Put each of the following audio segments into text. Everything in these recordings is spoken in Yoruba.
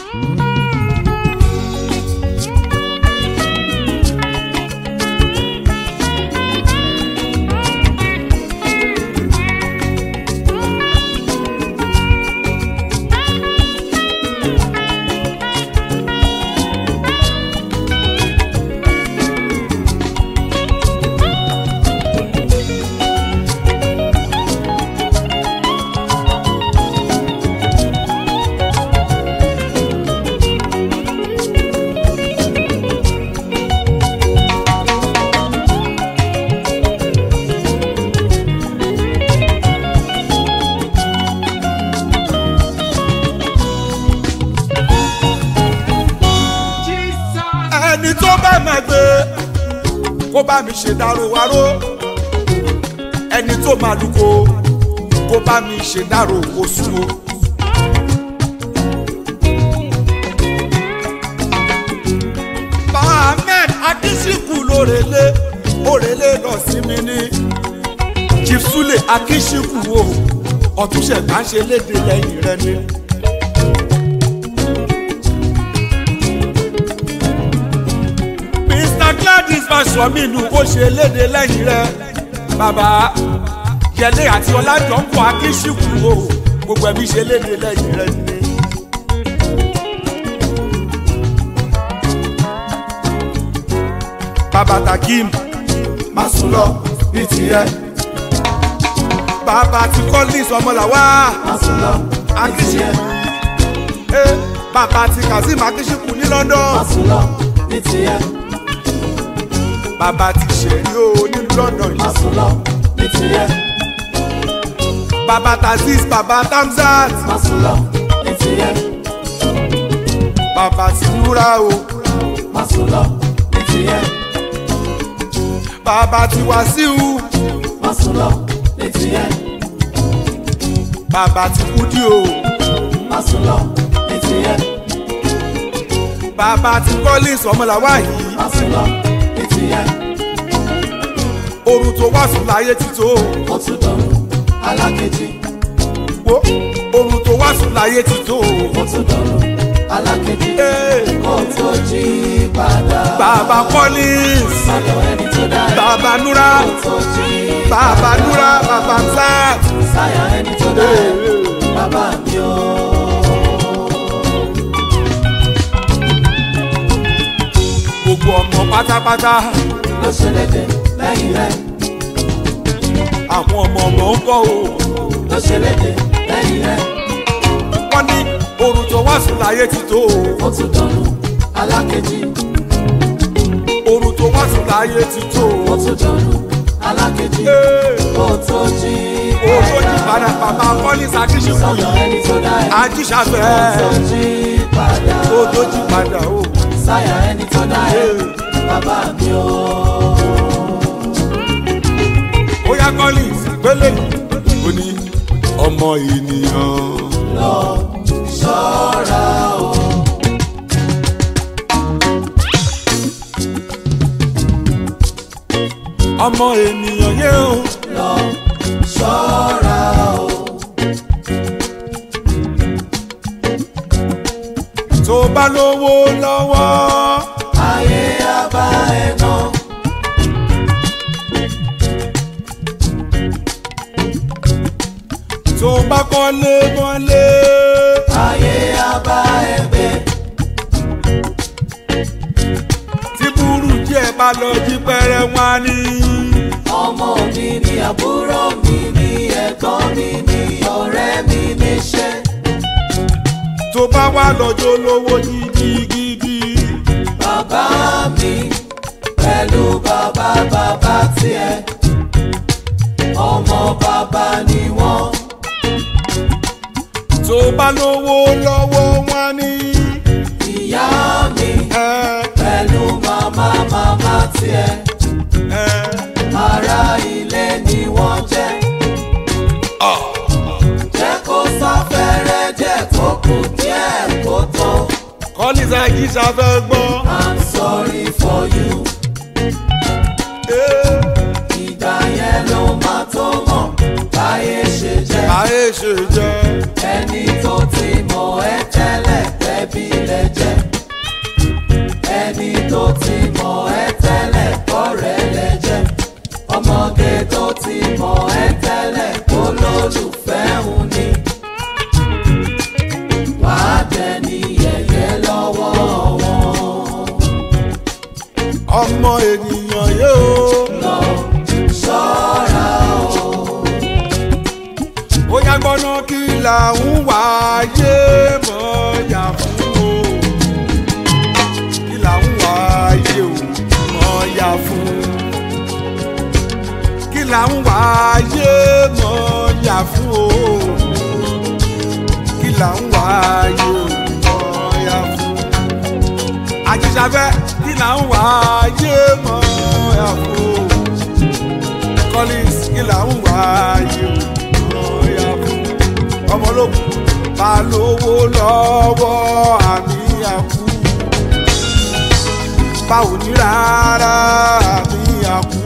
ẹni tó bá máa gbé kó bá mi ṣe dárò wárò ẹni tó máa lùkò kó bá mi ṣe dárò oṣù o. Ahmed Akínsíkù lórèlé òrèlé lọ sí mi ní Chief Sule Akínsíkù o ọ̀túnṣe bá ń ṣe léde lẹ́yìn rẹ ni. Mr Gladys Fasominu ó ṣe léde lẹ́yìn rẹ bàbá Yẹlé àti Ọlájọǹkọ Akínsíkù o gbogbo ẹbí ṣe léde lẹ́yìn rẹ ni. bàbá Takim má sùn lọ bí tiẹ̀ bàbá ti Collins ọmọlàwà má sùn lọ ní tiẹ̀ Akínsíkù eh, bàbá ti Kazeem Akínsíkù ní London má sùn lọ ní tiẹ̀ bàbá ti ṣèrí o ní London má yìí sùn lọ ní tiẹ̀ bàbá Taziz bàbá Tamzat má sùn lọ ní tiẹ̀ bàbá ti Nura o má sùn lọ ní tiẹ̀ bàbá ti Wasiu má sùn lọ ní tiẹ̀ bàbá ti Kudi o má sùn lọ ní tiẹ̀ bàbá ti Collins ọmọlàwà yìí má sùn lọ ní tiẹ̀ oorun tó wá sùn láyé ti tó ó tún dọ̀rùn alákejì wo oorun tó wá sùn láyé ti tó ó tún dọ̀rùn alákejì Eh, kó tó jí padà bàbá Collins sọ́dọ̀ ẹni tó dá ẹ bàbá Nura kó tó jí bàbá Nura bàbá Tamzat. sáyà ẹni tó dá ẹ bàbá mi o. gbogbo ọmọ pátápátá ló ṣe léde lẹ́yìn rẹ̀ àwọn ọmọ ọmọ ń kọ́ o ló ṣe léde lẹ́yìn rẹ̀ wọ́n ní oorun tó wá sùn láyé ti tó ó tún dọ̀rùn alákejì oorun tó wá sùn láyé ti tó ó tún dọ̀rùn alákejì kó tó jí o tó jí padà bàbá Collins Akínsíkù sọ́dọ̀ yìí ẹni tó dá ẹ ajíṣàfẹ́ kó tó jí padà o tó jí padà o. sáyà ẹni tó dá ẹ bàbá mi o. ó yá Collins gbélé o ní ọmọ ènìyàn. lọ ṣọ́ra o. ọmọ ènìyàn yé o lọ ṣọ́ra o. tó bá lówó lọ́wọ́ ayé abá ẹ náà. tó bá kọ́lé mọ́lé ayé abá ẹ gbé. tí burú díẹ̀ bá lọ jí pẹ́rẹ́ wọn ní. ọmọ mi ni àbúrò mi ni ẹ̀gbọ́n mi ni ọ̀rẹ́ mi níṣẹ́. tó bá wà lọ́jọ́ lówó gidigidi bàbá mi pẹ̀lú bàbá bàbá tiẹ̀ ọmọ bàbá ni wọ́n. tó bá lówó lọ́wọ́ wọn ní. ìyá mi ẹ pẹ̀lú màmá màmá tiẹ̀ ẹ ará ilé ni wọ́n jẹ́. jẹ́ kó sáfẹ́rẹ́ jẹ́ kó kù díẹ̀ kó tó. Collins Akínsàfẹ́ gbọ́. I'm sorry for you. Eh, ìgbà yẹn ló máa tó mọ̀ báyé ṣe jẹ́. ayé ṣe jẹ́ ẹni tó ti mọ̀ ẹ́ tẹ́lẹ̀ tẹ́bí tó ti mọ̀ ẹ́ tẹ́lẹ̀ kọ́rẹ́ lẹ jẹ́ ọmọge tó ti mọ̀ ẹ́ tẹ́lẹ̀ kó lólùfẹ́ òun ni wàá dẹni yẹ̀yẹ́ lọ́wọ́ wọn ọmọ ènìyàn yóò lọ ṣọ́ra o. ó yá gbọ́nà kí làwọn wáyé mọ̀ọ́yà fún o kí làwọn wáyé o mọ̀ọ́yà fún kí làwọn wáyé mọ̀ọ́yà fún o kí làwọn wáyé o mọ̀ọ́yà fún àjíṣàfẹ́ kí làwọn wáyé mọ̀ọ́yà fún o collins kí làwọn wáyé o mọ̀ọ́yà fún ọmọlógún bá lówó lọ́wọ́ àmì àkú báwo ní rárá àmì àkú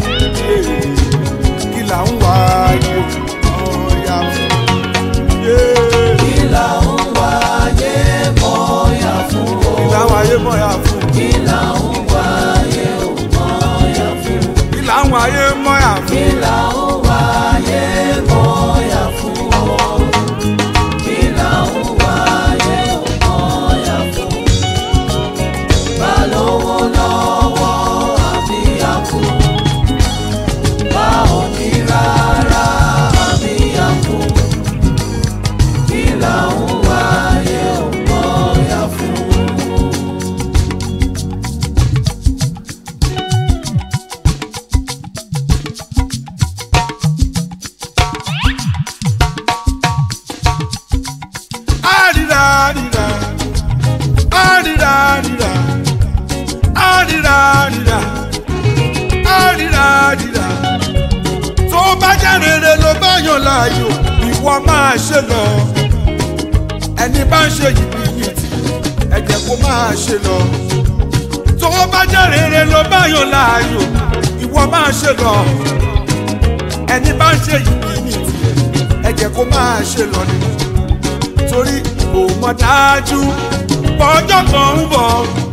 kí là ń wáyé ọ̀yà fún. kí là ń wáyé mọ́yà fún o. kí là ń wáyé mọ̀yà fún. kí là ń wáyé mọ́yà fún. kí là ń wáyé mọ̀yà fún. kí là ń wáyé mọ́yà fún o. kí là ń wáyé mọ́yà fún. bá lówó lọ́wọ́ àbí àkú. bá ò ní rárá àbí àkú. kí là ń wáyé mọ́yà fún. àríra àríra àríra àríra àríra àríra àríra àríra tó bá jẹ́ rere ló bá yàn láàyò ìwọ máa ṣe lọ ẹni bá ń ṣe yìí yìí tì ẹ̀jẹ̀ kó máa ṣe lọ tó bá jẹ́ rere ló bá yàn láàyò ìwọ máa ṣe lọ ẹni bá ń ṣe yìí yìí tì ẹ̀jẹ̀ kó máa ṣe lọ ni torí kò mọ̀ dájú pọ́jọ́ kan ń bọ̀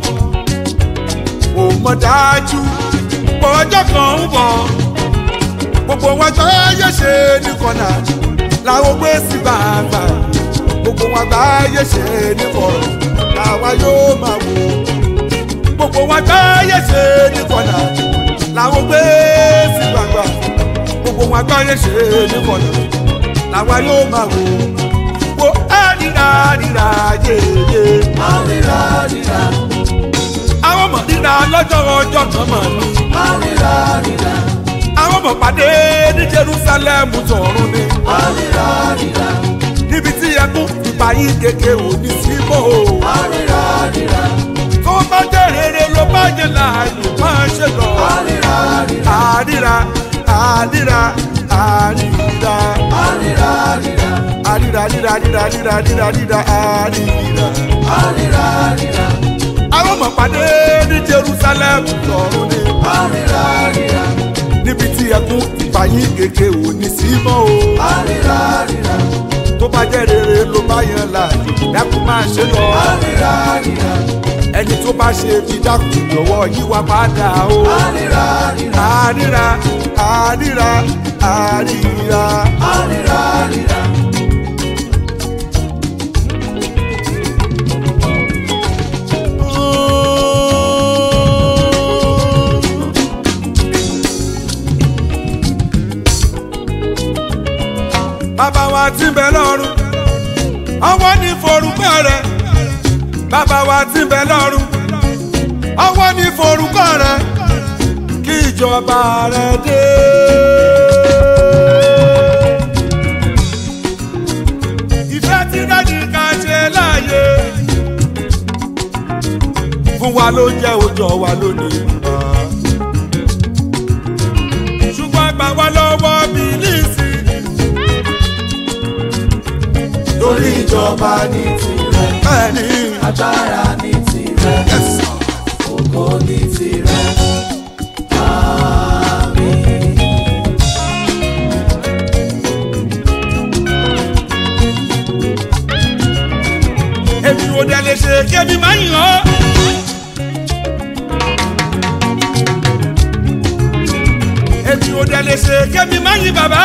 kò mọ̀ dájú pọ́jọ́ kan ń bọ̀ gbogbo wọn jọ yẹ ṣe ní kọ́nà làwọn gbé sí bàbà gbogbo wọn gbá yẹ ṣe ní kọ̀rọ̀ làwa yóò máa wò gbogbo wọn gbá yẹ ṣe ní kọ́nà làwọn gbé sí bàbà gbogbo wọn gbá yẹ ṣe ní kọ̀nà làwa yóò máa wò wo àdìrà àdìrà yéye. Àríra ríra, àwọn ọmọ rírà lọ́jọ́ ọjọ́ kan mọ̀ ní. àríra ríra, àwọn ọmọ pàdé ní jerusalem tọ̀run ni. àríra ríra, níbi tí ẹkún ìbáyín kéke ò ní sí mọ́ o. àríra ríra, tó bá jẹ́ rere ló bá jẹ́ láàyè máa ṣe lọ. àríra ríra, àdìrà àdìrà àdìrà àríra ríra, àdìrà àdìrà àdìrà àdìrà àdìrà àdìrà àdìrà. àríra ríra, àwọn ọmọ pàdé ní jerusalem tọ̀run ni. àríra ríra, níbi tí ẹkún ìbáyín kéke ò ní sí mọ́ o. àríra ríra, tó bá jẹ́ rere ló bá yan láàyè dákun máa ṣe lọ. àríra ríra, ẹni tó bá ṣe bí dákun lọ́wọ́ yíwá padà o. àríra ríra, àríra àríra àríra. àríra ríra, bàbá wa ti bẹ lọ́run ọwọ́ ní forúkọ rẹ̀ bàbá wa ti bẹ lọ́run ọwọ́ ní forúkọ rẹ̀ kí ìjọba rẹ̀ dé. ìfẹ́ tí dájú ká ṣe láàyè fún wa ló jẹ́ òjò wa lónìí bàbá ṣùgbọ́n gbà wá lọ́wọ́ bílíìsì. torí ìjọba ní tirẹ̀, bẹ́ẹ̀ni agbára ní tirẹ̀, ẹ̀sán. ògo ní tirẹ̀. Àmín. èmi ò dẹ̀ lè ṣe kébi máa yàn ọ́. èṣù òde lè ṣe kémi má yí bàbá.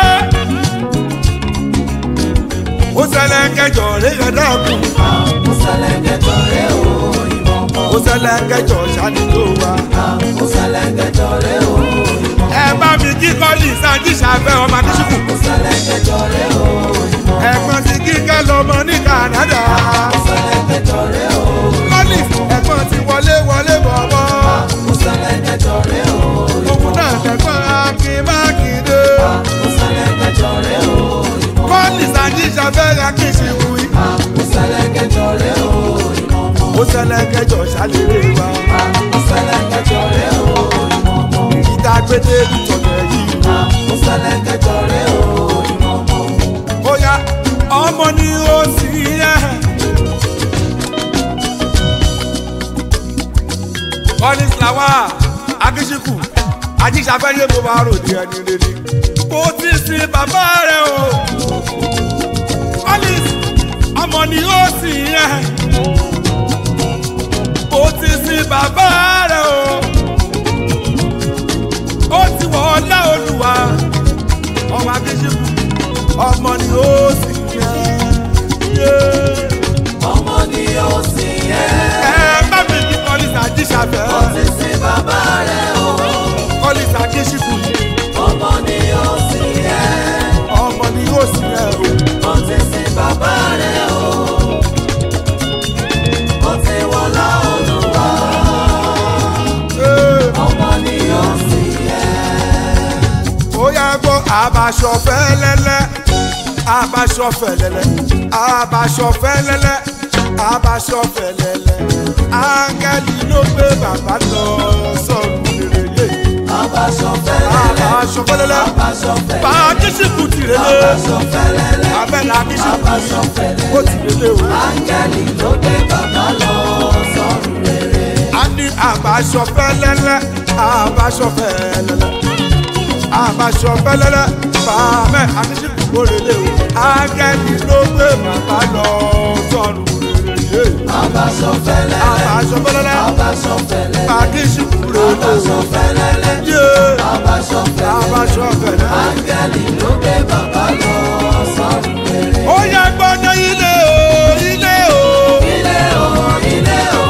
ó ṣẹlẹ̀ kẹjọ rẹ̀ yọ̀dá kù. mo ṣẹlẹ̀ kẹjọ rẹ̀ o ìmọ̀ mọ́. ó ṣẹlẹ̀ kẹjọ ṣáàdì tó wà. mo ṣẹlẹ̀ kẹjọ rẹ̀ o ìmọ̀ mọ́. ẹ bá mi kí kọ́lì sanji ṣàfẹ́ ọmọ adéṣùkù. mo ṣẹlẹ̀ kẹjọ rẹ̀ o ìmọ̀ mọ́. ẹ̀gbọ́n ti kíkẹ́ lọ́mọ ní Canada. mo ṣẹlẹ̀ kẹjọ rẹ̀ o kọ́lì ẹ̀gbọ́n ti wọlé wọlé bọ̀bọ̀. mo ṣẹlẹ̀ kẹjọ rẹ̀ o òun náà tẹ̀gbọ́n akin mákindé. mo ṣẹlẹ̀ kẹjọ rẹ̀ o ìmọ̀ mọ́. kọ́lì sanji ṣàfẹ́ akin ṣìkú yìí. mo ṣẹlẹ̀ kẹjọ rẹ̀ o ìmọ̀ mọ́. ó ṣẹlẹ̀ kẹjọ ṣàlérè wa. mo ṣẹlẹ̀ kẹjọ rẹ̀ o ìmọ̀ mọ́. ìta pété ìtọ̀nà yìí. mo ṣẹlẹ̀ kẹjọ rẹ̀ o ìmọ̀ mọ́. ó yá ọmọ ni ó sì yẹ. kọ́lí sàwà akíṣíkù ajíṣàfẹ́yé mo bá ròde ẹni rere kò tí ì sin bàbá rẹ̀ o. kọ́lí ọmọ ni ó sì yẹ. kò tí ì sin bàbá rẹ̀ o. ó ti wọ̀ ọ́ lá olùwà ọmọ akíṣíkù ọmọ ni ó sì yẹ. ọmọ ni ó sì yẹ. ẹ bá mi kí kọ́lísà jíṣàfẹ́ ó ti sin bàbá rẹ̀ o. kọ́lísà jíṣìkù ọmọ ni ó sì yẹ. ọmọ ni ó sì yẹ o. ó ti sin bàbá rẹ̀ o. ó ti wọlá olúwa. Ee, ọmọ ni ó sì yẹ. ó yá gbọ́ àbàṣọ fẹ́lẹ́lẹ́ àbàṣọ fẹ́lẹ́lẹ́ àbàṣọ fẹ́lẹ́lẹ́ àbàṣọ fẹ́lẹ́lẹ́ áńgẹ́lì ló gbé bàbá lọ sọ̀rọ̀ rere yé Abaṣọ fẹ́lẹ́lẹ́. àbàṣọ fẹ́lẹ́lẹ́ Abaṣọ fẹ́lẹ́lẹ́. bá jíṣìkù tìrẹ́lẹ́ Abaṣọ fẹ́lẹ́lẹ́. abẹ́lẹ́ akíṣìkù Abaṣọ fẹ́lẹ́lẹ́. ó tìrẹ́lẹ́ o. Áńgẹ́lì ló gbé bàbá lọ sọ́run rere. a ní àbáṣọ fẹ́lẹ́lẹ́ àbáṣọ fẹ́lẹ́lẹ́ àbáṣọ fẹ́lẹ́lẹ́ fàmẹ́ àtúnṣe kórèlé o ágẹ́ni ló gbé bàbá lọ sọ̀rùn rere Abaṣọ fẹ́lẹ́lẹ́. àbáṣọ fẹ́lẹ́lẹ́ Abaṣọ fẹ́lẹ́lẹ́. pàkíṣì kúrò Abaṣọ fẹ́lẹ́lẹ́. yé Abaṣọ fẹ́lẹ́lẹ́. àbáṣọ fẹ́lẹ́lẹ́. Áńgẹ́lì ló gbé bàbá lọ sọ́run rere. ó yẹ gbọ́dọ̀ ilé o ilé o. Ilé o, ilé o.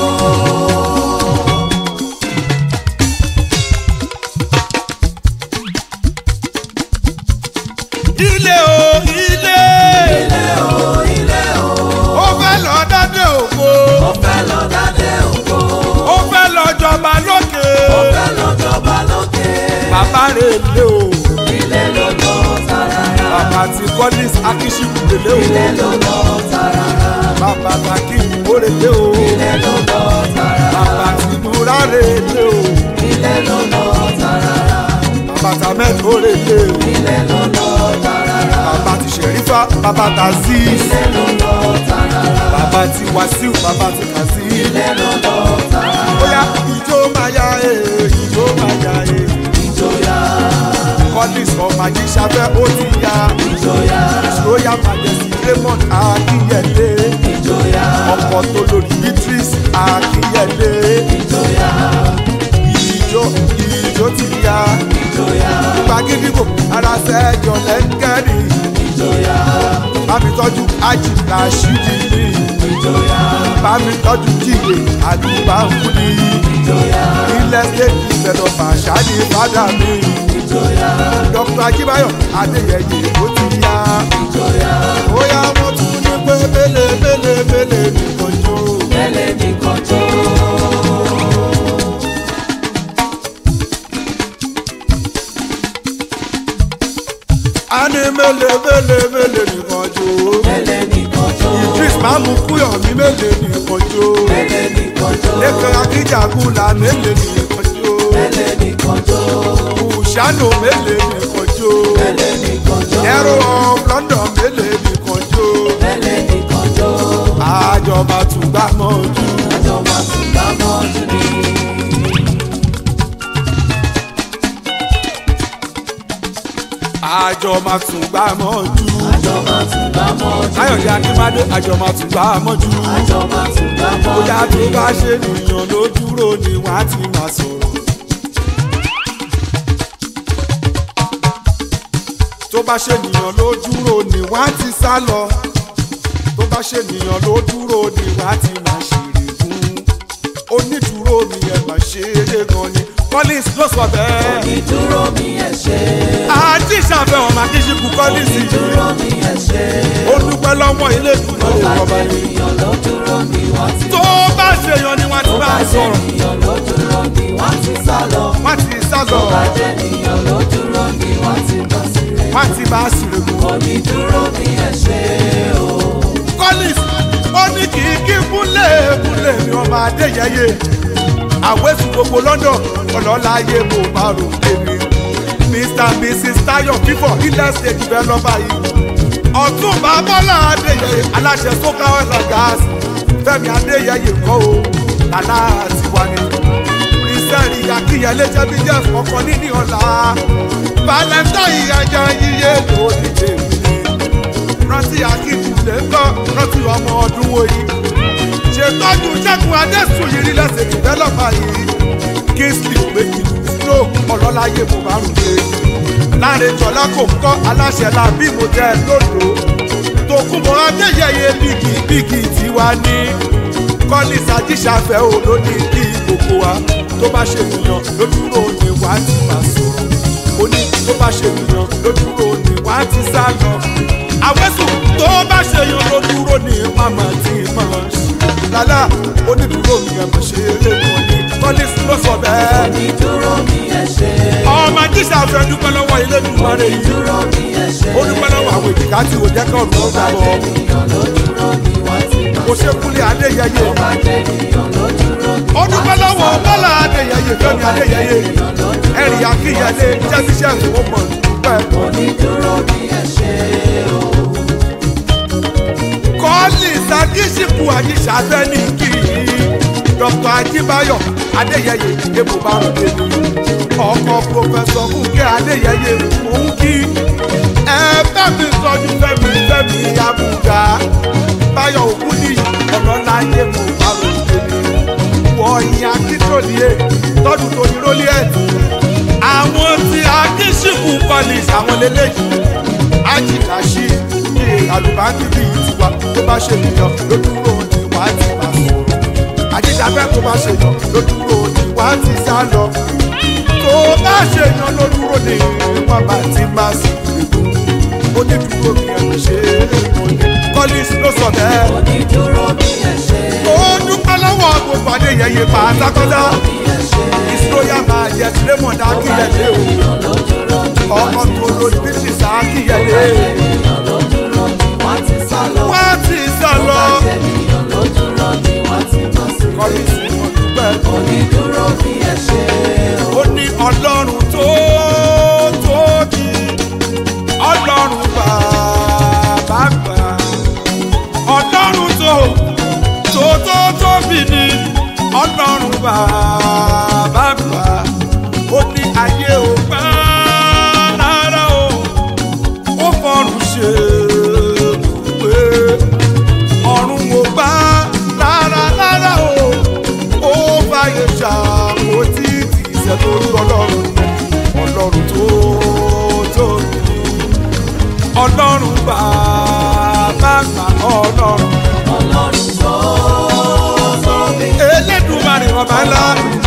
ilé o ilé Ilé o, ilé o. ó fẹ́ lọ dádé ògo Ó fẹ́ lọ dádé ògo. ó fẹ́ lọ jọba lókè Ó fẹ́ lọ jọba lókè. bàbá rẹ̀ lé o Ilé ló lọ tààràrà. bàbá tí kọ́lís akíṣíkù lélẹ̀ o Ilé ló lọ tààràrà. bàbá tàkì ìwórelé o Ilé ló lọ tààràrà. bàbá tí múra relé o Ilé ló lọ tààràrà. bàbá tàmẹ́tò relé o Ilé ló lọ tààràrà. bàbá tí sẹ̀rífà bàbá taziz Ilé ló lọ tààràrà. bàbá tí wàsíù bàbá tí kàzí Ilé ló lọ tààràrà. bóyá ìjó máa yá e ìjó máa yá e Ìjòyà, kọ́lís ọmọ ajíṣafẹ́ ó ti yá ìjòyà, royal majesty raymond akínyẹlé ìjòyà, ọkọ̀ tó lórí beatrice akínyẹlé ìjòyà, ìjó ìjó ti yá ìjòyà, gbàgídìbò ara sẹ́jọ lẹ́ńgẹ́rì ìjòyà, bámi tọ́jú ájì rashidi ní ìjòyà, bámi tọ́jú jíde àdúgbàmúni ìjòyà, ilẹ̀ state developer ṣáàdì fada mi ìjòyà, dr ajibayo adéyẹyẹ ó ti yá ìjòyà. bóyá wọ́n tún ní pé mélèé mélèé mélèé nìkan jó. Mẹ́lẹ̀ nìkan jó. a ní mélèé mélèé mélèé nìkan jó. Mẹ́lẹ̀ nìkan jó. idris mamu kúyọ̀ mi mélèé nìkan jó. Mẹ́lẹ̀ nìkan jó. lẹ́kàn akíjàgùlà mélèé nìkan jó. Mẹ́lẹ̀ nìkan jó. kùsánù mélèé nìkan jó. Mẹ́lẹ̀ nìkan jó. ẹ̀rọ of london mélèé nìkan jó. Mẹ́lẹ̀ nìkan jó. àjọba tún gbà mọ́ ojú. Àjọ máa tún bá mọ́jú ni. àjọba tún gbà mọ́ ojú. Àjọ máa tún bá mọ́jú ni. káyọ̀dé akínbádé àjọba tún gbà mọ́jú. Àjọ máa tún bá mọ́jú bóyá tó ni. bá ṣe nìyàn ló dúró ni wọ́n á ti máa sọ̀rọ̀. tó bá ṣe nìyàn ló dúró ni wọ́n á ti sá lọ tó bá ṣe nìyàn ló dúró ni wọ́n á ti máa ṣèrè fún onídùúró mi ẹ̀ máa ṣe eré gan ni collins ló sọ bẹ́ẹ̀ ìdúró mi ẹ ṣé àti ìṣàfihàn màkìsíkù collins yìí ìdúró mi ẹ ṣé ó dúpẹ́ lọ́wọ́ ilé ìdúró bá ìjọba jẹ́ yìí ènìyàn ló dúró ni wọ́n ti tó bá ṣèyàn ni wọ́n ti bá bá a jẹ́ sọ̀rọ̀ ènìyàn ló dúró ni wọ́n ti sá lọ wọ́n ti sá lọ bá jẹ́ ènìyàn ló dúró ni wọ́n ti bọ̀ sí rẹ̀ wọ́n ti bá a sùrè gùn. onídúró mi ẹ ṣé o collins ó ní kì í kí kúnlẹ̀ kúnlẹ̀ mi ọmọ adéyẹyẹ àwẹ̀sùn gbogbo london ọlọ́láyé mo bá rò lémi mr and mrs tayo fífọ̀ ilẹ̀ state developer yìí ọ̀túnba bọ́lá adéyẹyẹ aláṣẹ soka oil and gas fẹ́mi adéyẹyẹ kọ́ o tàlá àtiwá ni kristiani akínyẹlé jẹbi jẹ ọkọ níní ọ̀la valentine ajá yíyé lórí tèmi ni rántí akíkúlẹ̀ ń gbọ́ rántí ọmọ ọdún òyì ṣètọ́jú ṣẹ́gun adésùn yìí rí lẹ́sẹ̀ dìbẹ́lọ́pà yìí kingsley ògbéjì snow ọlọ́láyé mo bá rùn dé láàrin jọlá kò ń kọ́ aláṣẹ làbí mo jẹ́ lódò tòkùnbọ̀ adéyẹyẹ bíkì bíkì tiwa ní collins ajíṣàfẹ́ ò ló ní kí gbogbo wa tó bá ṣe nìyàn lójúrò ní wàá ti máa sọ̀rọ̀ ó ní tó bá ṣe nìyàn lójúrò ní wàá ti sá lọ àwẹ̀sùn tó bá ṣe yan lójúrò ní màmá tí máa ṣe lálá onídùúró mi ẹ̀ mọ̀ ṣe eré wọn ní collins ló sọ bẹ́ẹ̀ onídúró mi ẹ ṣé ọmọ ajíṣàfẹ́ dúpẹ́ lọ́wọ́ ilé ìdúpẹ́ rẹ̀ yìí ìdúró mi ẹ ṣé ó dúpẹ́ lọ́wọ́ àwọn èjìká tí ò jẹ́ kọ́ ọ̀dọ́ bá ọ̀gá jẹ́ bọ̀ ènìyàn ló dúró ni wọ́n ti bọ̀ kò ṣe kúlẹ̀ adéyẹyẹ bá jẹ́ ènìyàn ló dúró ni ó dúpẹ́ lọ́wọ́ bọ́lá adéyẹyẹ fẹ́mi adéyẹyẹ ẹ̀rì akínyẹlé jẹ́síṣẹ́ ìfowópamọ́ dúpẹ́ onídúró mi ẹ ṣé o kọ́ọ̀lì sàkíṣìkù àyíṣàfẹ́ ní kí dr ajíbáyọ̀ adéyẹyẹ èbò bá rò dé ní ọkọ̀ pòfẹ́sọ̀ fúnkẹ́ adéyẹyẹ òun kí ẹ bá mi sọjú fẹ́mi fẹ́mi abúgá báyọ̀ òkú ní ọ̀nà láyé mo bá rò dé ní wọ̀nyí akíntòlíye tọ́jú tóní rólíẹ̀tì àwọn tí akíṣìkù kọ́lì àwọn lélẹ́yìí ajíkàṣí ní àlùbáńkì bíi tiwa tó bá ṣe nìyàn lójúrò ní wàá ti máa sọ̀rọ̀ àjíṣàfẹ́ tó bá ṣe yàn lójúrò ní wàá ti sá lọ tó bá ṣe yàn lójúrò ní wọn bá ti máa sì gbègbó ó ní dúró mi ẹ̀rù ṣe é collins ló sọ bẹ́ẹ̀ onídúró mi ẹ ṣé ó dúpẹ́ lọ́wọ́ gbogbo adéyẹyẹ pátákọ́lá mi ẹ ṣé ìṣòyà máa yẹ sílẹ̀mọ̀ dá kíyẹlé o ènìyàn ló dúró ni ọkọ̀ tó lórí bíṣì sá kíyẹlé ènìyàn ló dúró ni wọ́n ti sá lọ wá ti sá lọ. ènìyàn ló dúró ni wọ́n ti bọ̀ sí Collins mo dúpẹ́. onídúró mi ẹ ṣé o ó ní ọlọ́run tó tóbi ọlọ́run bàbá gbà ọlọ́run tó tó tó tóbi ni ọlọ́run bàbá gbà ó ní ayé ò gbà rárá o ó fọrùn ṣe ibùgbé ọ̀run ò gbà rárá rárá o ó fàyè ṣàkótí ìṣẹ́ tó rú ọlọ́run ọlọ́run tó tóbi ọlọ́run bàbá gbà ọlọ́run ọlọ́run tó tóbi elédùnmarè ọba ńlá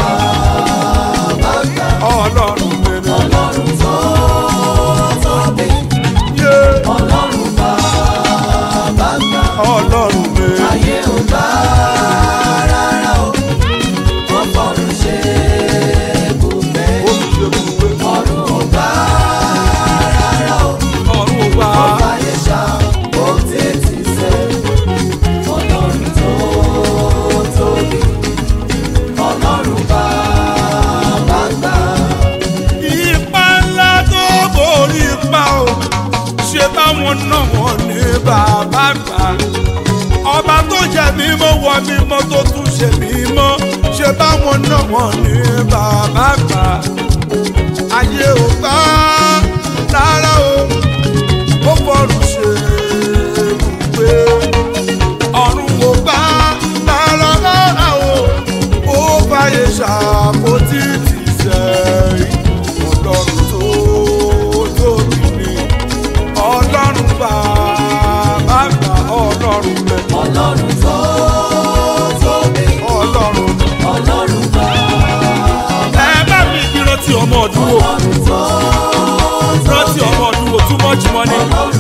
ọlọ́run mẹ́rin ọlọ́run tó tóbi yé ọlọ́run bàbá gbà ọlọ́run mẹ́rin ayé ò bá rárá o wọ́n fọ̀rùn ṣe ibùgbé olùṣègùn pé ọ̀run ò bá rárá o ọ̀run ò gbà ọba yẹn ṣá ó tètè sẹ́ ọlọ́run tó tóbi ọlọ́run bàbá gbà ipa ńlá tó borí ipa o ṣe báwọn náà wọn ní bàbá gbà ọba tó jẹ mímọ́ wọ mímọ́ tó tún ṣe mímọ́ ṣe báwọn náà wọn ní bàbá gbà ayé ò gbà rárá o ó fọrùn ṣe ibùgbé ọ̀run ò gbà rárá rárá o ó fàyè ṣàkótí tì sẹ́yìn ọlọ́run tó tóbi ni ọmọ ọdún wò rántí ọmọ ọdún wò too much money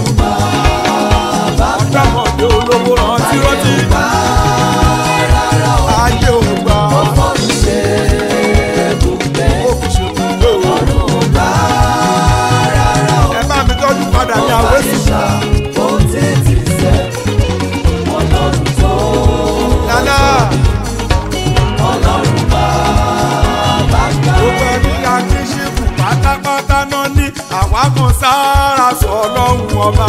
ọ̀dàmọ̀dé olówó rántí rántí ayé ò gbà ó fi ṣe gbogbo ẹ bá mi tọ́jú padà ní àwẹ́sì lálá gbogbo ẹni akíṣíkù pátápátá náà ní àwa kan sára sọ ọlọ́run ọba.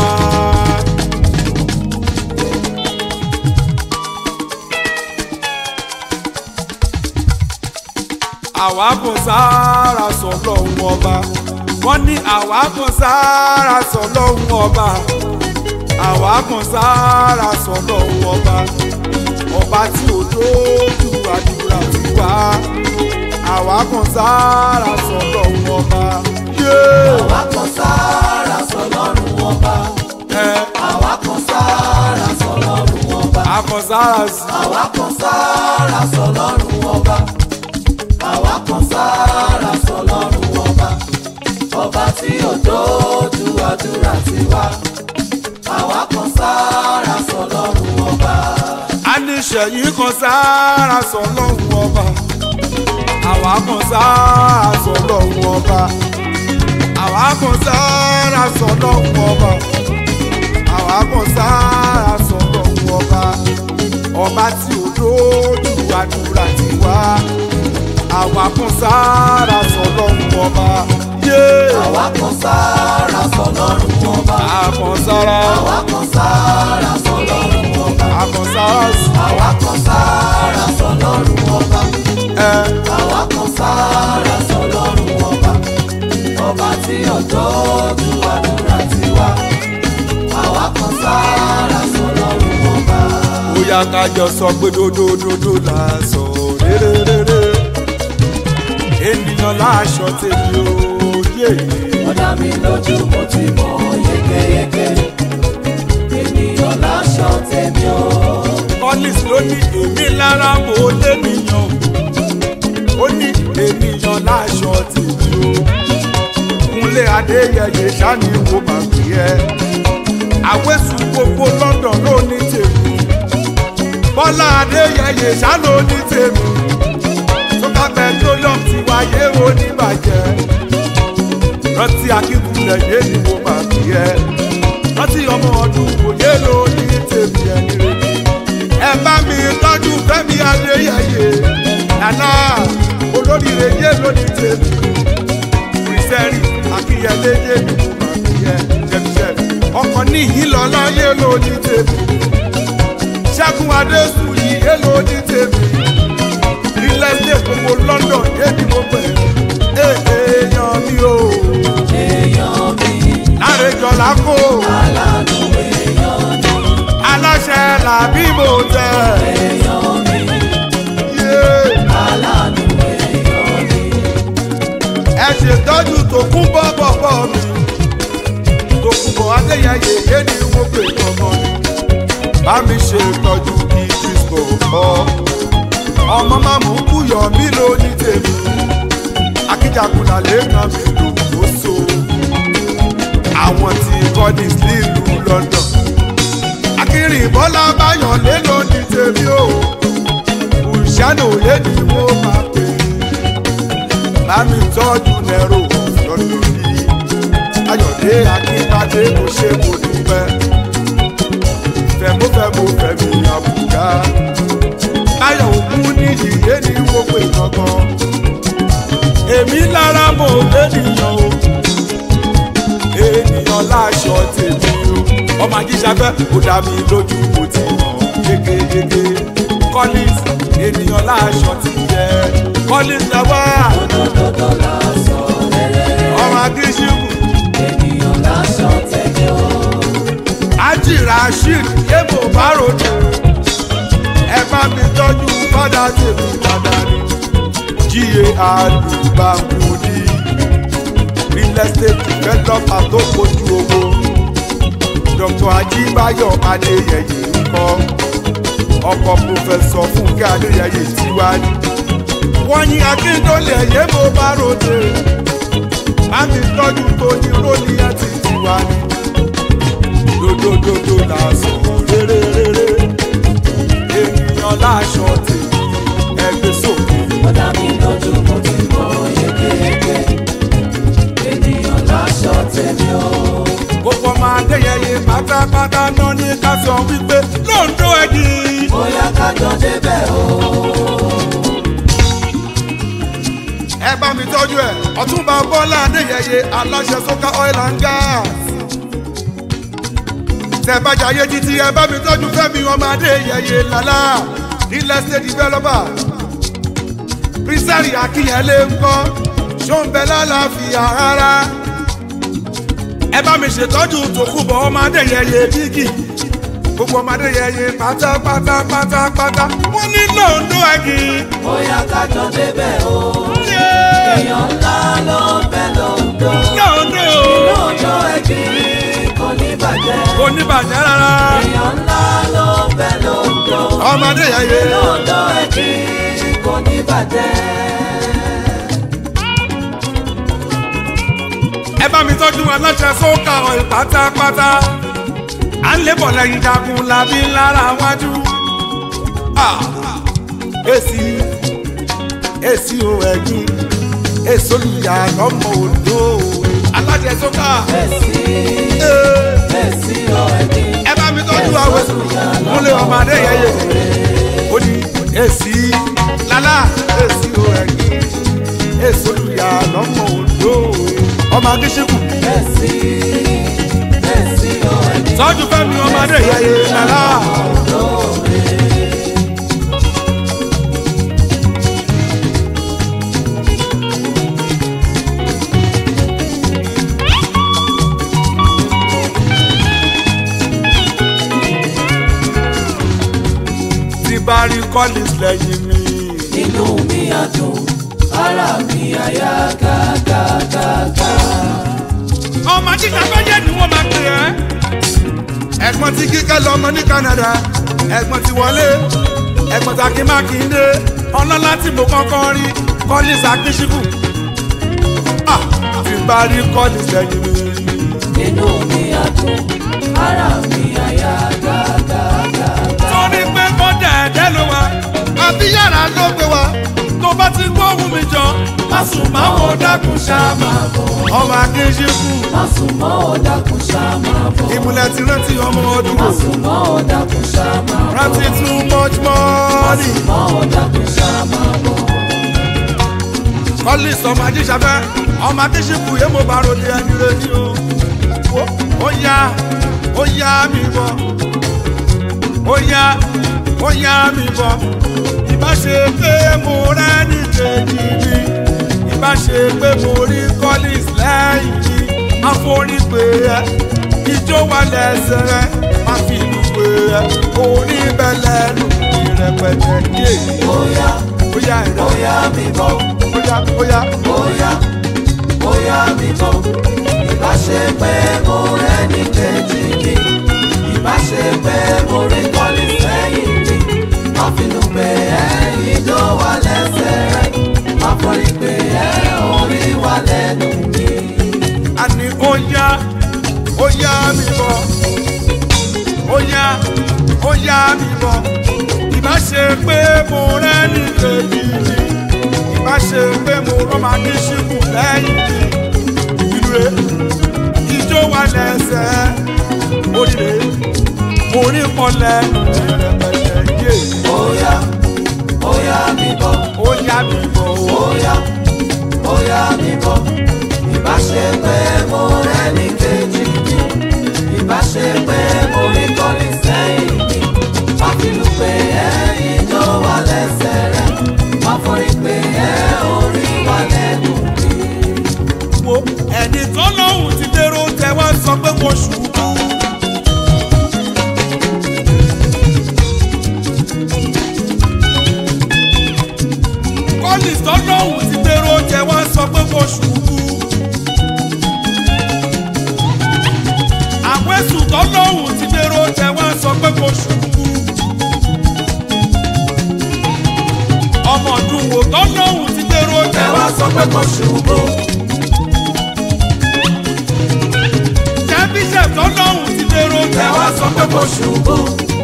àwa kan sára sọ ọlọ́run ọba. wọ́n ní àwa kan sára sọ ọlọ́run ọba. àwa kan sára sọ ọlọ́run ọba. ọba tí ò dójú àdúrà ti wá. àwa kan sára sọ ọlọ́run ọba. Yeah. Àwa kan sára sọlọ́run ọba. ẹ Àwa kan sára sọlọ́run ọba. akọsára sí. Àwa kan sára sọlọ́run ọba. Àwa kan sára sọlọ́run ọba. Ọba tí ò dójú àdúrà ti wá. Àwa kan sára sọlọ́run ọba. a ní sẹ́yìn kan sára sọ lọ́hùn ọba àwa kan sára sọ lọ́hùn ọba àwa kan sára sọ lọ́hùn ọba àwa kan sára sọ lọ́hùn ọba ọba tí ò lójú àdúrà ti wá àwa kan sára sọ lọ́hùn ọba yé Àwa kan sára sọlọ́run ọba. àkànsára Àwa kan sára sọlọ́run ọba. àkànsára sí Àwa kan sára sọlọ́run ọba. ẹ. Àwa kan sára sọlọ́run ọba. Ọba tí ọjọ́ ju àdúrà ti wá. Àwa kan sára sọlọ́run ọba. bóyá kájọ sọ pé dódódódó là sọ réréréré ènìyàn láṣọ tèmi ò yé Ó dá mi lójú mo ti mọ̀ yékéyéké. Ènìyàn láṣọ tèmi o. collins ló ní èmi lára mo lénìyàn ó ní ènìyàn láṣọ tèmi ò kúnlé adéyẹyẹ sani wo máa pè ẹ́ àwẹ̀sùn gbogbo london ló ní tèmi bọ́lá adéyẹyẹ sá ló ní tèmi sọ́kà petroleum ti wáyé oníbàjẹ́ rántí akíkulẹ̀ yé ni mo máa fi ẹ́ rántí ọmọ ọdún òye ló ní tèmi ẹni rẹ̀ ẹ bá mi tọ́jú fẹ́mi adéyẹyẹ nana olóríire yé ló ní tèmi kìrìsẹ́rì akíyẹlé yé ni mo máa fi ẹ́ jẹ́bíṣẹ́ ọkọ̀ níyì lọ́lá yé ló ní tèmi ṣẹ́gun adésù yìí yé ló ní tèmi ilé ilé gbogbo london yé ni mo pè é èèyàn mi o Èèyàn mi, láre jọlá kó aláàánú èèyàn ni. aláṣẹ làbí mo tẹ Èèyàn mi, yé aláàánú èèyàn ni. ẹ ṣètọ́jú tó kún bọ́ bọ̀bọ̀ mi tó kún bọ̀ adéyẹyẹ yé ni mo pè gbọ̀ngàn ni bá mi ṣe ìtọ́jú kí disco kọ́ ọmọ máa mú kúyọ̀ mí ló ní tèmi akíjàkùnà lẹ́ẹ̀kan mi lò ó so àwọn tí bọ́dí nílùú london akínrin bọ́lá báyọ̀ lé ló ní tèmi o òṣìṣẹ́ òye ni mo máa pè é bá mi tọ́jú nẹ́rò lọ́dọ̀ yìí ayọ̀dé akínbádé kò ṣe kò dúpẹ́ fẹ̀mọ́fẹ̀mọ́ fẹ̀mí àbùkà báyọ̀ òkú níyì yé ni mo pè gangan èmi lára mo lẹ́nìyàn o ènìyàn láṣọ tèmi o ọmọ ajíṣafẹ́ kò dá mi lójú kò tí mọ̀ yékéyéké collins ènìyàn láṣọ ti yẹ collins lọ́wọ́ Òdodo lásọ rere, ọmọ akíṣíkù ènìyàn lásọ tẹ̀lé o. ájì rasheed yébò báròdù ẹ bá mi tọ́jú fádà tèmi dáadáa ni ga àdùbàmùdì real estate developer tó kojú owó dr ajíbáyọ̀ adéyẹyẹ ńkọ́ ọkọ̀ pòfẹ́sọ̀ fúnkẹ́ adéyẹyẹ tiwájú wọ́n yín akíndólẹ̀ yé mo bá ròde bá mi tọ́jú tó ní rónì ẹ̀ ti ti wá ní dodododo lásán rere rere ènìyàn láṣọ tèmi ẹgbẹ́ sókè. Ó dá mi lójú mo ti mọ̀ yékéyéké. Ènìyàn láṣọ tèmi o. gbogbo ọmọ adéyẹyẹ pátápátá náà ní ká sọ wípé lóńdó ẹ̀dì. Bóyá kájọ débẹ̀ o. ẹ bá mi tọ́jú ẹ̀ ọ̀túnba bọ́lá adéyẹyẹ aláṣẹ sókà oil and gas. tẹ bá jayé títí ẹ bá mi tọ́jú fẹ́mi ọmọ adéyẹyẹ lálá ilẹ̀ state developer. bísàrì akínyẹlé ńkọ́ ṣóńbẹ lálàáfíà rárá. ẹ bá mi ṣètọ́jú tòkùbọ̀ ọmọ adéyẹyẹ bígì gbogbo ọmọ adéyẹyẹ pátápátá pátápátá wọ́n ní lóńdó ẹ̀dì. Bóyá kájọ débẹ̀ o. Èèyàn ńlá ló ń bẹ lóńdó. lóńdó Lóńdó ẹ̀jì kò ní bàjẹ́. kò ní bàjẹ́ rárá. Èèyàn ńlá ló ń bẹ lóńdó. ọmọ adéyẹyẹ Lóńdó ẹ̀jì kò ní bàjẹ́. ẹ bá mi tọ́jú aláṣẹ sókà ọ̀hìn pátápátá à ń lébọ̀ lẹ́yìn jagun làbí lára wájú. Ah, èsì èsì o ẹ̀yìn èso olùyà lọ́mọ òdo aláṣẹ sókà. Èsì Eh, èsì ọ̀ ẹ̀jì. ẹ bá mi tọ́jú àwọn múlẹ̀ ọmọ adéyẹyẹ ó ní èsì lálá èsì o ẹ̀yìn èso olùyà lọ́mọ òdo ọmọ akíṣekù. Èsì èsì ọ̀ ẹ̀jì. tọ́jú fẹ́mi ọmọ adéyẹyẹ lálá. tí bá rí collins lẹ́yìn mi. Inú mi á dùn, ara mi á yá gágágágá. ọmọ jíjà bẹ́yẹ̀ ni wọ́n máa pè ẹ́. ẹ̀gbọ́n tí kíkẹ́ lọ́mọ ní Canada ẹ̀gbọ́n tí wọlé ẹ̀gbọ́n tí akin mákindé ọlọ́lá tí mo kọ́kọ́ rí collins akínsíkù. Ah, tí bá rí collins lẹ́yìn mi. Inú mi á dùn, ara mi á yá gágágágá. torí pé kó dẹ̀ẹ́dẹ́ ló wá àbí yàrá ló gbé wa tó bá ti gbóhùn mi jọ má sùn má wo dákun ṣáàmà ọmọ akínsíkù Má sùn mọ́ ò dákun ṣá máa bọ̀. ìmùlẹ̀ ti rántí ọmọ ọdún Má sùn mọ́ ò dákun ṣá máa bọ̀. rántí too much money. Mọ́ ò dákun ṣá máa bọ̀. collins ọmọ ajíṣafẹ́ ọmọ akíṣíkù yé mo bá ròde ẹni rẹ ní o Ó- ó yá ó yá mi bọ̀ ó yá ó yá mi bọ̀ ìbá ṣe pé mo rẹ́ni kejì mi ìbá ṣe pé mo rí collins lẹ́yìn mi àforí pé ẹ ijó wà lẹ́sẹ̀ rẹ má fi ìlú pé ẹ orí bẹ́lẹ̀ lù ìrẹ̀pẹ̀tẹ̀ ní èyí Bóyá ó yá ẹ̀rọ bóyá mi bọ̀. ó yá ó yá. Bóyá bóyá mi bọ̀. Ìbá ṣe pé mo rẹ́ni kejì mi. Ìbá ṣe pé mo rí kọ́lí sẹ́yìn mi. Má finú pé ẹ ìjó wà lẹ́sẹ̀ rẹ̀. Má forí pé ẹ orí wà lẹ́nu mi. àní ó yá ó yá mi bọ̀ ó yá ó yá mi bọ̀ ìbá ṣe pé mo rẹ́ni kejì mi ìbá ṣe pé mo rọ́mà ní ṣíkù lẹ́yìn mi ìlú rẹ̀ ijó wà lẹ́sẹ̀ oríire orí kọlẹ̀ ìrẹ̀pẹ̀tẹ̀ yé Bóyá bóyá mi bọ̀. ó yá mi bọ̀ ó. Bóyá bóyá mi bọ̀. Ìbá ṣe pé mo rẹ́ni kejì mi. Ìbá ṣe pé mo rí kọ́lí sẹ́yìn mi. Má finú pé ẹ ìjó wà lẹ́sẹ̀ rẹ̀. Má forí pé ẹ orí wà lẹ́nu mi. wo ẹni tó lóhùn ti dèrò tẹ wá sọ pé mo ṣubú. kọ́lì tó lóhùn ti dèrò tẹ wá sọ pé mo ṣubú. àwẹ̀sùn tó lóhùn ti dèrò tẹ wá sọ pé mo ṣubú. ọmọ ọdún wo tó lóhùn sọ pé kò ṣubú. jẹ́ bíṣẹ̀ tó lọ́hùn ti dèrò ẹ tẹ̀ wá wá sọ pé kò ṣubú.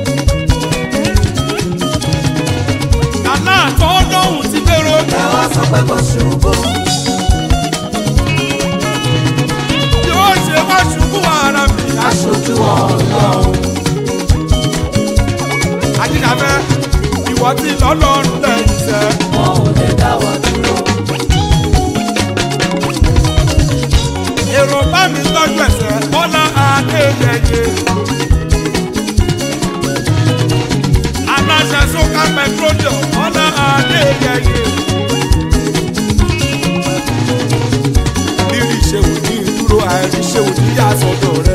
nàlá tó lọ́hùn ti dèrò ẹ tẹ̀ wá sọ pé kò ṣubú. yóò ṣe wá ṣubú ara mi. aṣojú ọlọ́run. àdìdàbẹ́ ìwọ ti lọ́lọ́run lẹ́yìn sẹ́. wọn ò lè dá wa dúró. èrò bá mi tọ́jú ẹ̀sẹ̀ bọ́lá adéyẹyẹ. aláṣẹ sókà pẹtrólíọ̀ bọ́lá adéyẹyẹ. rírì ṣèwò ní ìdúró àìrí ṣèwò ní yàsọ̀dọ̀ rẹ.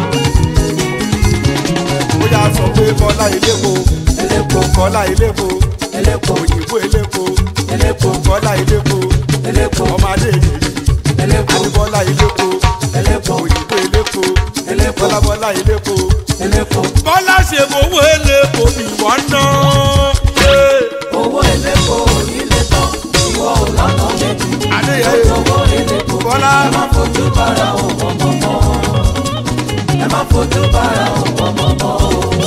ó yà sọ pé bọ́lá ilépo elépo bọ́lá ilépo elépo òyìnbó ilépo elépo bọ́lá ilépo elépo ọmọ adéyẹyẹ elépo adébọ́lá ilépo elépo òyìnbó ilépo elépo bọ́lá bọ́lá ilépo. elépo bọ́lá ṣe fowó elépo ìwọ ná. owó elépo onílé tán ìwọ ò lọ́nà méjì. adéyẹyẹ owó elépo Bọ́lá. ẹ má fojú bára òun mọ́mọ́. ẹ má fojú bára òun mọ́mọ́.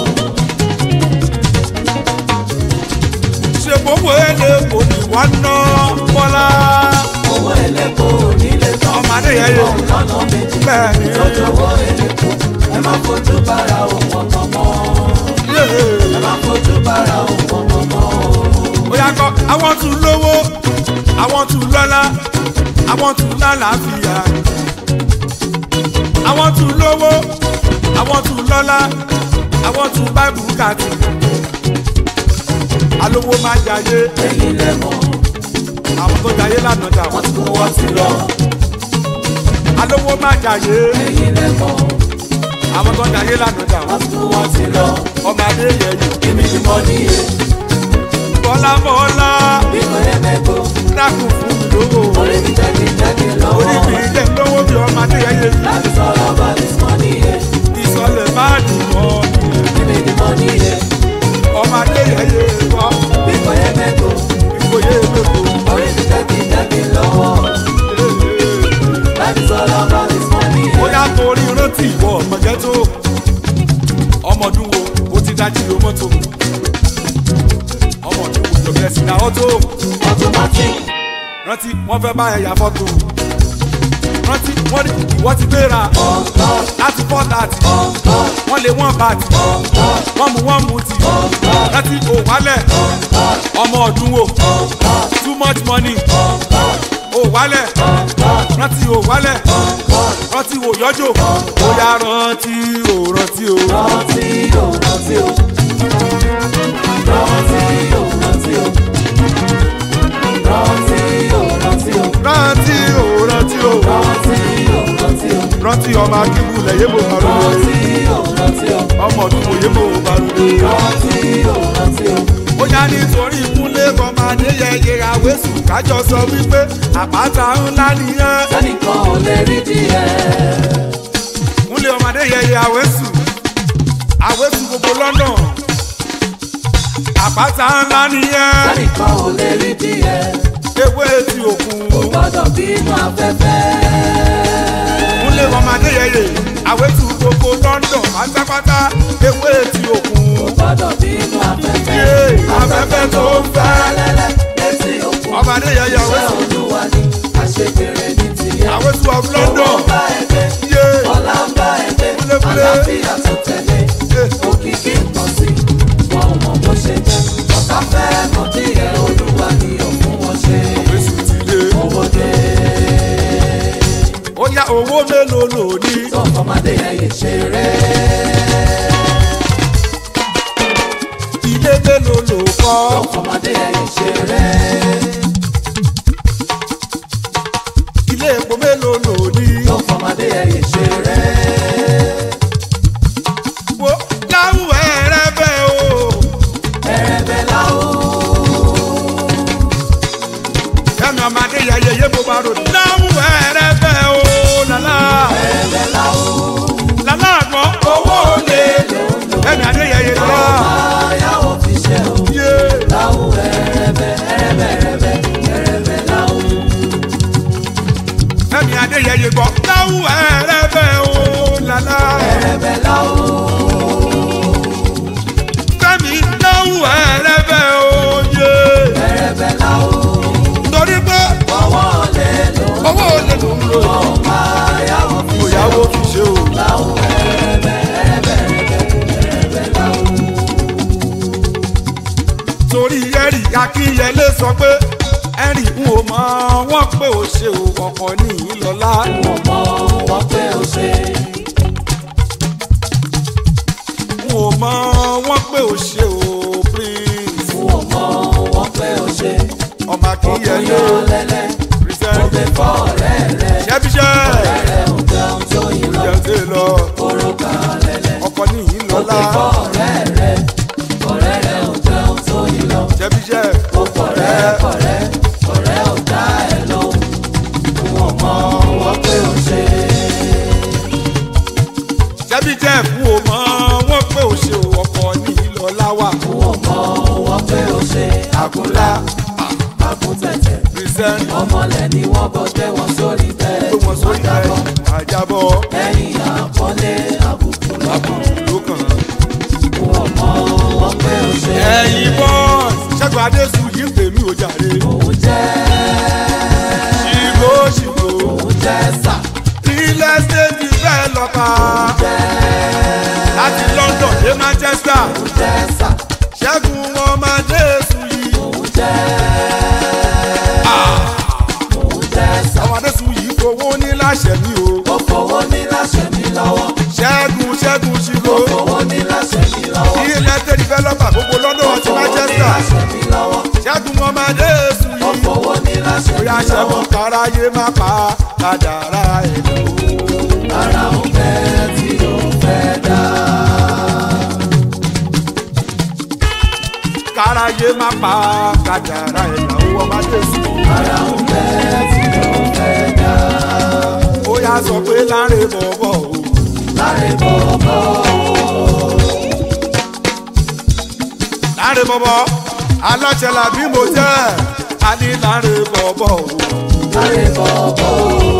ṣe fowó elépo ìwọ ná. bọ́lá owó elépo onílé tán ọmọ adéyẹyẹ ìwọ ò lọ́nà méjì. bẹ́ẹ̀ ni owó elépo ẹ má fojú bára òun mọ́mọ́. ẹ má fojú bára òun mọ́mọ́. ó yà kọ́ àwọn tún lówó àwọn tún lọ́lá àwọn tún lálàáfíà àwọn tún lówó àwọn tún lọ́lá àwọn tún báìbù kàtì alówó má jayé ẹ̀yin lẹ́mọ̀ àwọn tó jayé lánàá dà wọ́n wọ́n ti kó wọ́n ti lọ. alówó má jayé ẹ̀yin lẹ́mọ̀ àwọn tó jayé lánàá dà wọ́n wọ́n ti kó wọ́n ti lọ. ọmọ adé yẹyẹ èmi ni mo ní iye bọ́lá bọ́lá bí kò yẹ mẹ́kọ̀ọ́. dákun fún mi lówó orí mi jẹ́gi jẹ́gi orí mi lọ́wọ́. jẹ́ lówó bí ọmọ adé yẹyẹ láti sọ̀rọ̀ bá mi sọ níye. ìsọlẹ̀ má dùn mọ́ ni. èmi ni mo ní iye ọmọ adé yẹyẹ wá bí kò yẹ mẹ́kọ̀ọ́. ìkòyè lóko. orí mi jẹ́gi jẹ́gi lọ́wọ́. láti sọ̀rọ̀ bá mi sọ níye. ó yá torí rántí ìwọ ọmọge tó ọmọdún wo ó ti dájú ìlú mọ́tò ọmọdún wo lọ bẹ̀rẹ̀ sí ní àwọn tó automatic rántí wọ́n fẹ́ bá ẹ̀yà fọ́tò rántí wọ́n ní ìwọ ti gbéra ọ̀gọ́ láti fọ́ tààtì ọ̀gọ́ wọ́n lé wọ́n bàtì wọ́n mú wọ́n mú tì rántí òwálẹ̀ ọmọ ọdún wo too much money òwálẹ̀ rántí òwálẹ̀ rántí òyọ́jò ó yá rántí ò rántí o. rántí o rántí o rántí o rántí o rántí o rántí o rántí ò rántí o. rántí o rántí o rántí ọmọ akíwulẹ̀ yébò balùwẹ̀ rántí o rántí o ọmọ ọdún wo yébò balùwẹ̀. rántí o rántí o ó yá nítorí kúnlé ọmọ adéyẹyẹ àwẹ̀sùn kájọ sọ wípé àpáta ńlá nìyẹn. sẹ́nìkan ò lè rí díẹ̀ kúnlé ọmọ adéyẹyẹ àwẹ̀sùn àwẹ̀sùn gbogbo lọ́nà àpáta ńlá nìyẹn. sẹ́nìkan ò lè rí díẹ̀ ewé ti òkun kò gbọ́dọ̀ bínú afẹ́fẹ́ kúnlé ọmọ adéyẹyẹ àwẹ̀sùn gbogbo lọ́nà pátápátá ewé ti òkun. kò gbọ́dọ̀ bínú afẹ́fẹ́ Yé, afẹ́fẹ́ tó ń fẹ́. lẹ́lẹ́ létí òkun ọmọ adéyẹyẹ ṣé àwẹ̀sùn olúwa ni àṣegbèrè ní tiẹ̀ àwẹ̀sùn of owó London. ń bá ẹgbẹ́ Yé. ọlá ń bá ẹgbẹ́ Kúlékúlé. àlàáfíà tó tẹ̀lé òkìkí nǹkan sí wọn ò mọ bó ṣe jẹ́ ọ̀tá fẹ́ mọ díẹ̀ olúwa ni ò fún wọn ṣe àwẹ̀sùn ti dé. owó dé ó yá owó mélòó lò ní. tó ọmọdé ẹ̀yẹ ṣeré ilé mélòó lò tó kọ́. ọmọdé ẹ̀yẹ ṣeré ilé epo mélòó lò ní. tó ọmọdé ẹ̀yẹ ṣeré wo láwùwẹ̀ rẹ bẹ́ẹ̀ o. ẹ̀rẹ̀bẹ̀ láwù ẹ̀mí ọmọ adéyẹyẹ yé mo bá rò. láwùwẹ̀ rẹ bẹ́ẹ̀ o. lálá ẹ̀rẹ̀bẹ̀ láwù lálá àgbọ̀ owó lè. ẹ̀mí adéyẹyẹ lọ. ayáwó fi ṣe o yé láwù ẹ̀rẹ̀bẹ̀ ẹ̀rẹ̀bẹ̀ ẹ̀rẹ̀bẹ̀ ẹ̀rẹ̀bẹ̀ láwù torí ẹ̀rì akínyẹlé sọ pé ẹ̀rì ń ò mọ wọ́n pé ó ṣe ò ọkọ̀ ní ìlọ́lá Wọ́n mọ wọ́n pé ó ṣe. ń ò mọ wọ́n pé ó ṣe ò prince Wọ́n mọ wọ́n pé ó ṣe. ọmọ akínyẹlé Ọkùnrin lẹ́lẹ́. Ó present gbé fọ́ ọ̀rẹ́ rẹ̀. ṣẹ́bíṣẹ́ Ọ̀rẹ́ ò jẹun tó yín lọ. jẹun tẹ́ lọ Orúkọ lẹ́lẹ́. ọkọ̀ ní Ó gbé ìlọ́lá fọ́ ọ̀rẹ́ rẹ̀. Ọ̀rẹ́ rẹ̀ ò jẹun tó yín lọ. ṣẹ́bíṣẹ́ Ó kọ̀rẹ́ kọ̀rẹ́. Ọ̀rẹ́ ò dá ẹ lóhùn. Wọ́n mọ wọ́n pé ó ṣe. ṣẹ́bíṣẹ́ fún ò mọ wọ́n pé ó ṣe ò ọkọ̀ ní ìlọ́lá wà Wọ́n mọ wọ́n pé ó ṣe. Àkúnlá. Àkúntẹ̀tẹ̀. present ọmọlẹ̀ ni wọ́n bọ́ tẹ́ wọn sórí bẹ́ẹ̀ pé wọ́n sórí ẹ̀ àjábọ̀ lẹ́yìn àpọ́nlé àbùkù lọ́kàn ló kàn án. wọ́n mọ wọ́n pé ó ṣe ẹ̀yin bọ́ọ̀sì ṣẹ́gun adéṣu yìí ń pè mí ò jàre. òun jẹ́ ṣìgò ṣìgò òun jẹ́ sà ilé ṣéèjì bẹ́ẹ̀ lọ́pa láti London dé Manchester òun jẹ́ sà ṣẹ́gun ọmọ adéṣu yìí. òun jẹ́ òun jẹ́ sà àwọn adéṣu yìí fowó ní láṣẹ mi o. ó fowó ní láṣẹ mi lọ́wọ́ ṣẹ́gun ṣẹ́gun ṣìgò ó fowó ní láṣẹ mi lọ́wọ́ ilé ṣéèjì developer gbogbo London àti fowó ní Manchester láṣẹ mi lọ́wọ́ ṣẹ́gun ọmọ adéṣu ó yìí. fowó ní láṣẹ mi bóyá lọ́wọ́ ṣẹ́gun káráyé má pa kádàrá ẹ̀ lọ. ara òun fẹ́ tí òun fẹ́ dá. káráyé má pa kádàrá ẹ̀ lọ. ọmọ adéṣu ara òun fẹ́ tí òun fẹ́ dá. ó yá sọ pé láre bọ̀bọ̀ o. láre bọ̀bọ̀ láre bọ̀bọ̀ aláṣẹ làbí mo jẹ́ a ní láre bọ̀bọ̀ o. láre bọ̀bọ̀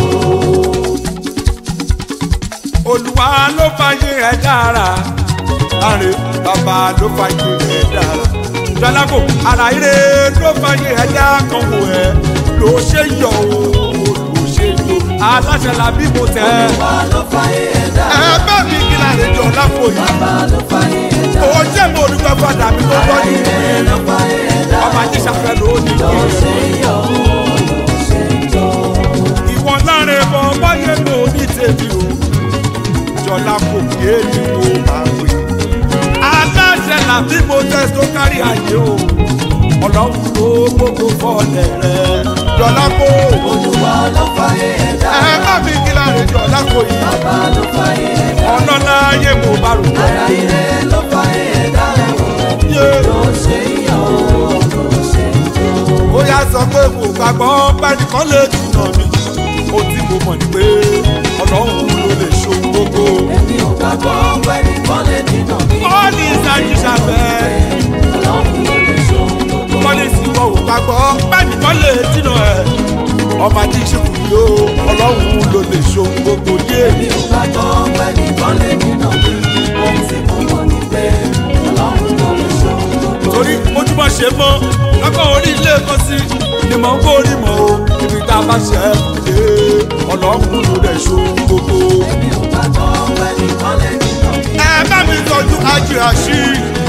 olúwa ló fàyè ẹ̀ dára láre bàbá ló fàyè ẹ̀ dára jọlábò ara ire ló fàyè ẹ̀ dá kan wò ẹ́ ló ṣe yọ o ló ṣe yọ aláṣẹ làbí mo tẹ́ wà ló fàyè ẹ̀dá ẹ bá mi kí láre jọ lápò yìí bàbá ló fàyè ẹ̀dá ó jẹ́ mo rí pẹ́ fàdà mi tó tọ́ ní ire ló fàyè ẹ̀dá ọmọ ajíṣàfẹ́ ló ní ló kí ṣe yọ ló ṣe jọ. ìwọ láre bọ báyé ló ní tèmi o jọlá kò yé ni mo máa wí. aláṣẹ làbí mo tẹ tó kárí ayé o ọlọ́run ló gbogbo fọ́ọ̀lẹ̀ rẹ jọlá kò olúwa ló fàyè ẹ̀dá ẹ bá mi kí láre jọlá kò yìí bàbá ló fàyè ẹ̀dá ọlọ́lá ayé mo bá rò ara ire ló fàyè ẹ̀dá yé ló ṣe yọ ló ṣe jọ. ó yá sọ pé kò gbàgbọ́ pẹ́ẹ́nìkan lè jìnnà mi ó tí mo mọ̀ ní pé ọlọ́run ló lè ṣohun gbogbo. èmi ò gbàgbọ́ pẹ́ẹ́nì kan lè dínà mí. Bọ́ọ̀lì ìsájú ṣàfẹ́. ọlọ́run ló lè ṣohun gbogbo. Bọ́ọ̀lì ìsìnkú ò gbàgbọ́. Bẹ́ẹ̀ni kọ́ lè dínà ẹ̀. Ọba tí ìṣèkù yó ọlọ́run ló lè ṣohun gbogbo yé. mi ò gbàgbọ́ pẹ́ẹ́nì kan lè dínà mí. ohun tí mo mọ̀ ní pé ọlọ́run ló lè ṣohun gbogbo. Torí ojúmọ̀ ṣe mọ́, lọ́kọ̀ orí ilé kan sí. Ni mò ń kórì mọ́ o, ibi tá a bá ṣe é dé. Ọlọ́run ló lè ṣohun gbogbo. mi ò gbàgbọ́ pẹ́ẹ́nì kan lè dínà mí. Ẹ bá mi tọ́jú ajé àṣì.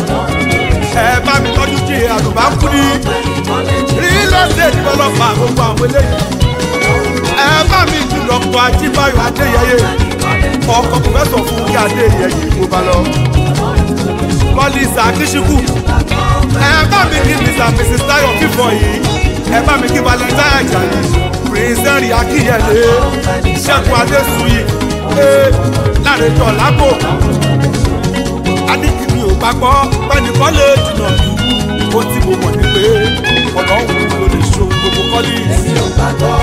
Ẹ bá mi tọ́jú kí àlùbá kú ní. pẹ́ẹ́nì kan lè dínà Rí lọ́sẹ̀ ìdíbọ̀lọ́pàá gbogbo àwọn eléyìí. Ẹ bá mi jùlọ pọ̀ Ajíbáyọ̀ Adéyẹyẹ. ọkọ̀ pòfẹ́sọ̀ fún kí adé yẹyẹ kó bá lọ. kọ́lísà kíṣíkù ẹ bá mi kí mr mrs tayo fífọ yìí ẹ bá mi kí valentine ajayi prince henry akínyẹlé ṣẹ́gun adésùyì ee lárẹjọ lápò adékìmí ò gbàgbọ́ pẹ́nìkan lè dùnà mí ó tí mo mọ̀ ní pé ọlọ́run ló lè ṣohun gbogbo kọ́lí mi ò gbàgbọ́